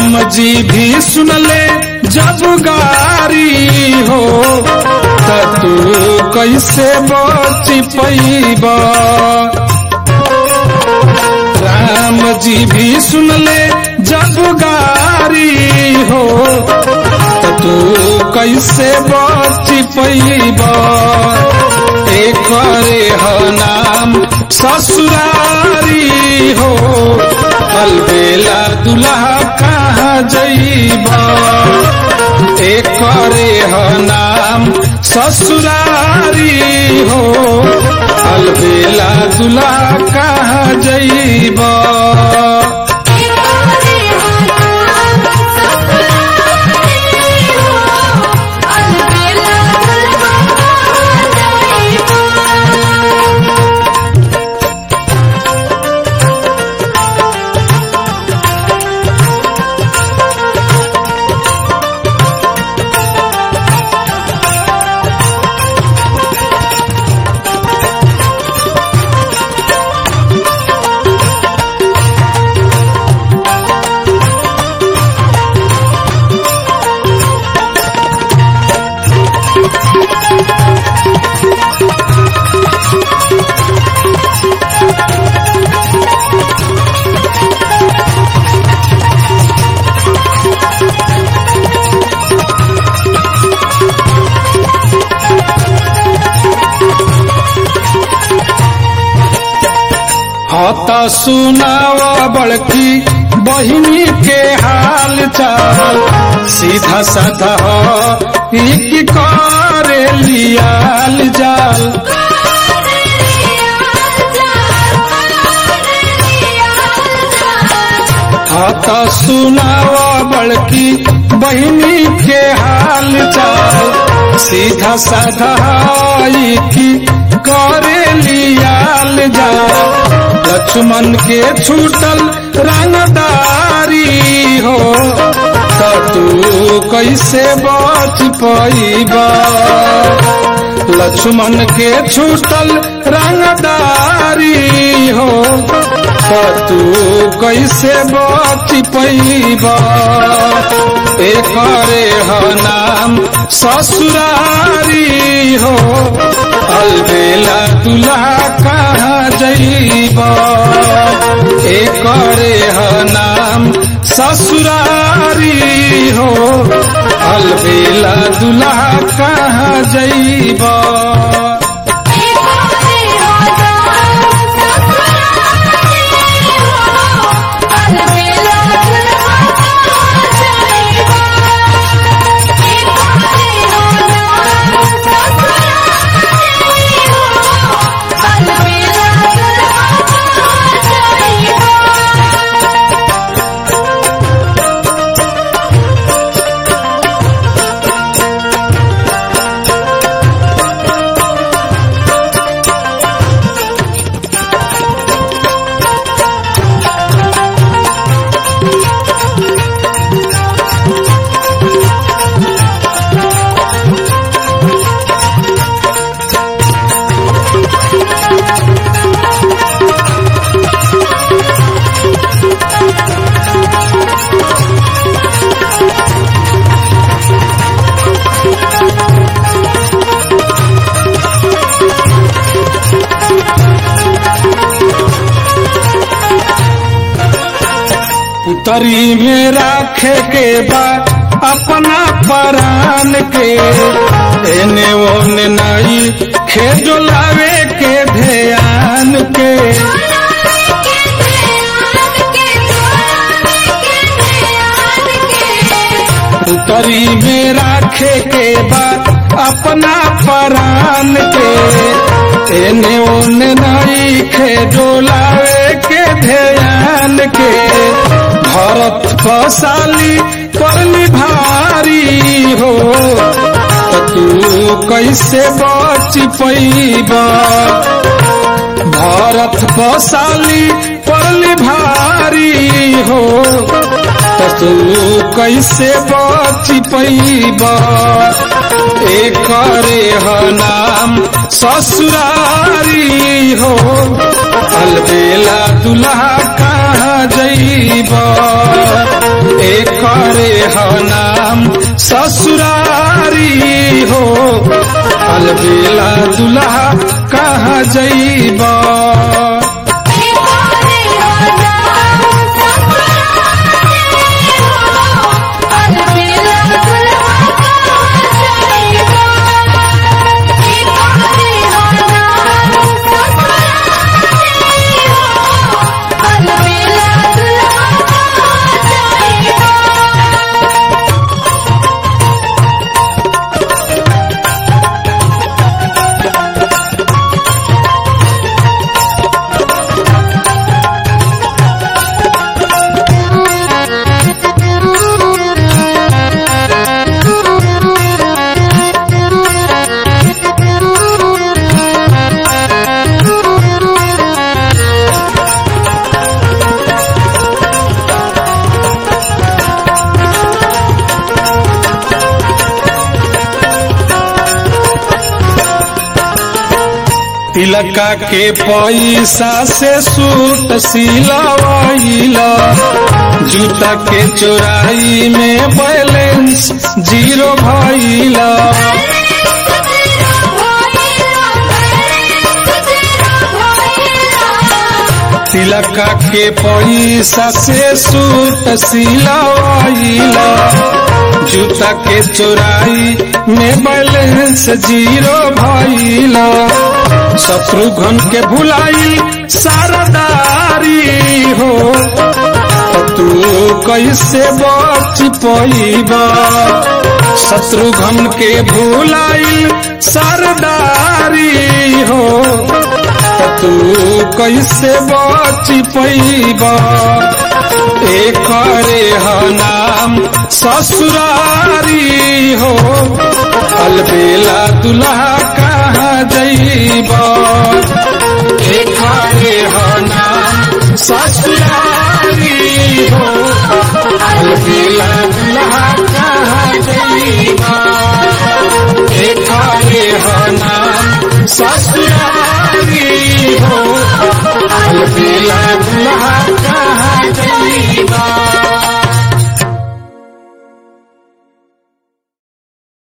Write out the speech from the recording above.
राम जी भी सुनले जब गारी हो त तू कैसे बच पैबा राम जी भी सुनले जब गारी हो त तू कैसे बच पैबा एक ह नाम ससुरारी हो अलबेला दुल्हा कहाँ जइबा एक ह नाम ससुरारी हो अलबेला दुल्हा कहाँ जइबा हत सुनाव बड़की बहिनी के हाल चाल सीधा साधा हो एक करे लियाल जाल हत सुनाव बड़की बहिनी के हाल चाल सीधा साधा की करे लियाल जाल लक्ष्मण के छूटल रंगदारी हो त तू कैसे बच पैबा लक्ष्मण के छूटल रंगदारी हो त तू कैसे बच पैबा एक ह नाम ससुरारी हो अलबेला दुल्हा कहाँ जइबा एक ह नाम ससुरारी हो अलबेला दुल्हा कहाँ जइबा तरी में राखे के बाद अपना परान के एने ओने नई खेजो लावे के ध्यान के तरी में राखे के बाद अपना परान के एने ओने नई खेजो लावे के ध्यान के भरत कसाली करली भारी हो तू कैसे बच पैबा भरत कसाली करली भारी हो तू कैसे बच पैबा एक ह नाम ससुरारी हो अलबेला दुल्हा कहाँ जईब एकरे ह नाम ससुरारी हो अलबेला दुल्हा कहाँ जईब तिलका के पैसा से सूट सिलवाइला जूता के चोराई में बैलेंस जीरो भइला तिलका के पैसा से सूट सिलवाइला जूता के चोराई में बैलेंस जीरो भइला शत्रुघ्न के भुलाई सरदारी हो तू कैसे बच पैबा शत्रुघ्न के भुलाई सरदारी हो तू कैसे बच पैबा एकरे ह नाम ससुरारी हो अलबेला दुल्हा कहाँ जईब एकरे ह नाम ससुरारी हो अलबेला दुल्हा कहाँ जईब एकरे ह नाम ससुरारी